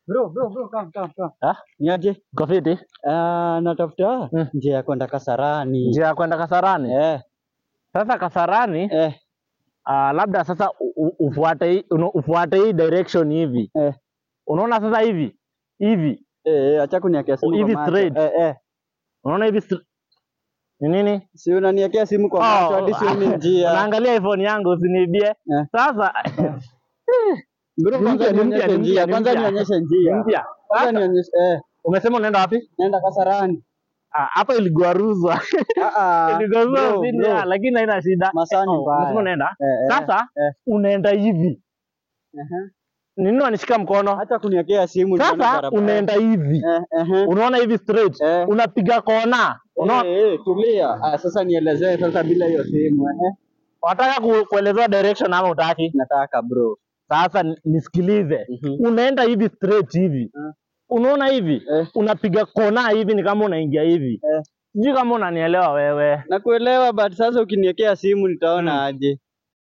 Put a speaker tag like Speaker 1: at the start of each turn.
Speaker 1: Bro, bro, bro, come, come, come.
Speaker 2: Ah,
Speaker 1: Niaje?
Speaker 2: uko fiti?
Speaker 1: Ah, natafuta
Speaker 2: Mm.
Speaker 1: njia ya kwenda Kasarani.
Speaker 2: Njia ya kwenda Kasarani.
Speaker 1: Eh,
Speaker 2: Sasa Kasarani
Speaker 1: eh,
Speaker 2: ah, labda sasa u- u- ufuate hii- uno- ufuate hii direction hivi.
Speaker 1: eh.
Speaker 2: Unaona sasa hivi hivi,
Speaker 1: Eh, acha kuniwekea simu
Speaker 2: Hivi
Speaker 1: kwa macho.
Speaker 2: straight.
Speaker 1: Eh, eh.
Speaker 2: unaona hivi str- ni nini?
Speaker 1: Si unaniwekea simu kwa macho hadi sioni njia.
Speaker 2: Unaangalia iPhone yangu usiniibie.
Speaker 1: Eh.
Speaker 2: Sasa
Speaker 1: Bro,
Speaker 2: Ni
Speaker 1: kwanza
Speaker 2: mpya, ni
Speaker 1: nionyeshe
Speaker 2: mpya, ni
Speaker 1: njia.
Speaker 2: mpya, ni
Speaker 1: Kwanza
Speaker 2: mpya.
Speaker 1: nionyeshe njia.
Speaker 2: mpya.
Speaker 1: Kwanza
Speaker 2: Sasa,
Speaker 1: nionyeshe eh,
Speaker 2: umesema unaenda wapi?
Speaker 1: naenda Kasarani.
Speaker 2: Ah, Hapa iligwaruzwa.
Speaker 1: Ah ah.
Speaker 2: Iligwaruzwa
Speaker 1: bro,
Speaker 2: chini,
Speaker 1: bro.
Speaker 2: ah, lakini haina shida.
Speaker 1: Masani
Speaker 2: Oh,
Speaker 1: mbaya.
Speaker 2: umesema unaenda?
Speaker 1: Eh, eh,
Speaker 2: Sasa
Speaker 1: eh.
Speaker 2: unaenda hivi.
Speaker 1: Aha.
Speaker 2: Nini wanishika mkono?
Speaker 1: Acha kuniwekea simu nione
Speaker 2: Sasa
Speaker 1: barabara.
Speaker 2: unaenda hivi.
Speaker 1: Eh, eh.
Speaker 2: Unaona hivi straight.
Speaker 1: Eh.
Speaker 2: Unapiga kona. Unaona
Speaker 1: Eh, eh, tulia. Ah, sasa nielezee sasa bila hiyo simu eh.
Speaker 2: Unataka ku, kuelezewa direction ama utaki?
Speaker 1: Nataka bro.
Speaker 2: Sasa ni- nisikilize.
Speaker 1: Mhm.
Speaker 2: Unaenda hivi straight hivi.
Speaker 1: Mm.
Speaker 2: Unaona hivi?
Speaker 1: Eh.
Speaker 2: Unapiga kona hivi ni kama unaingia hivi.
Speaker 1: Eh.
Speaker 2: Sijui kama unanielewa wewe.
Speaker 1: Nakuelewa but sasa ukiniwekea simu nitaona aje.